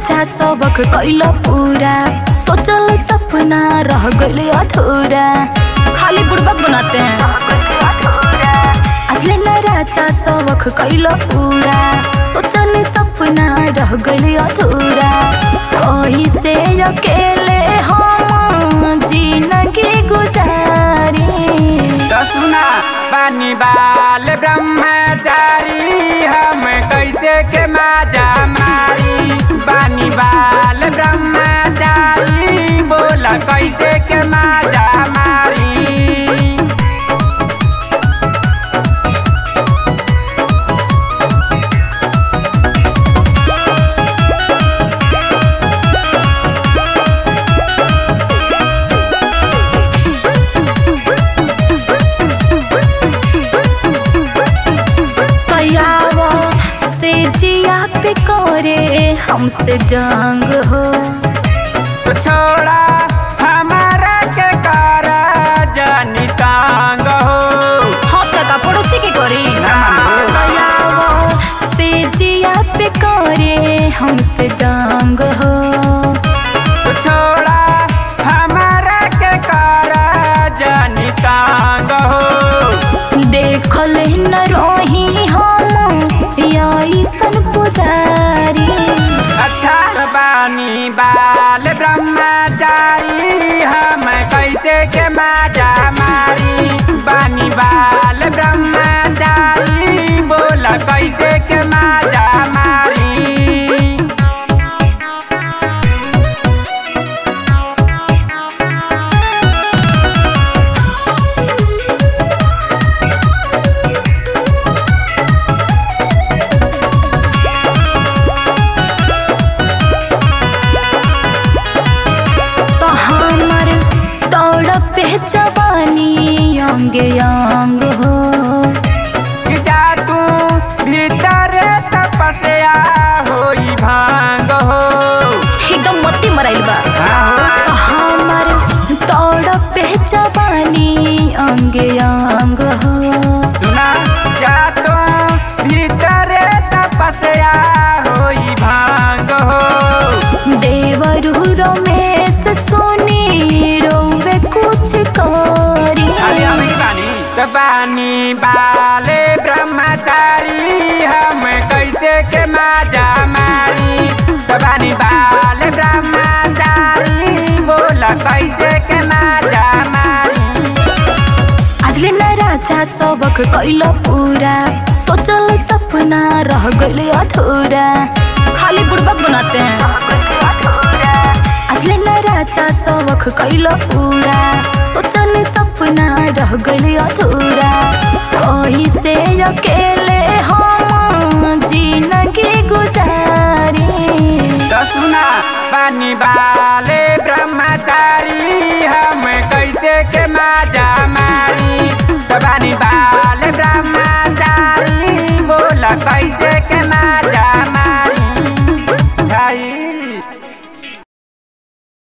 राजा सबक कैल पूरा सोचल सपना रह गइले अधूरा खाली बुड़बक बनाते हैं अजले न राजा सबक कैल पूरा सोचल सपना रह गइले अधूरा कहीं से अकेले हम जिंदगी गुजारी तो सुना पानी बाल ब्रह्मचारी हम कैसे के माजा मारी पानी बाल ब्रह्मचारी बोला कैसे के माजा मारी कयावा से जिया पे करे हमसे जंग हो तो छोड़ा हमारा के कारा जानी तांग हो हम तक पड़ोसी के करी ना मानो। कयावा से जिया पे करे हमसे जंग हो तो छोड़ा हमारा के कारा जानी तांग हो देखल न रही हम ऐसन पुजारी अच्छा बानी बाल ब्रह्मचारी हम कैसे के माजा मारी बानी बाल ब्रह्मचारी बोला कैसे के माजा मारी तो हमर तौड़ पे जवानी अंग अंग हो कि जा तू भीतर तपस्या होई भांग हो एकदम मत्ती मराइल बा हाँ तो हमर तौड़ पे जवानी अंग अंग हो सुना जा तू भीतर तपस्या होई भांग हो देवरु रमेश सोनी रोवे कुछ करी अरे हमें बानी तो बानी बाले ब्रह्मचारी हम कैसे के माजा मारी तो बानी बाले ब्रह्मचारी बोला कैसे के माजा मारी आजले न राजा सबक कैल पूरा सोचल सपना रह गइले अधूरा खाली बुड़बक बनाते हैं आजले न राजा सबक कैल पूरा सोचल सपना रह गइले अधूरा कहीं से अकेले हम जिंदगी गुजारी तो सुना बानी बाले ब्रह्मचारी हम कैसे के माजा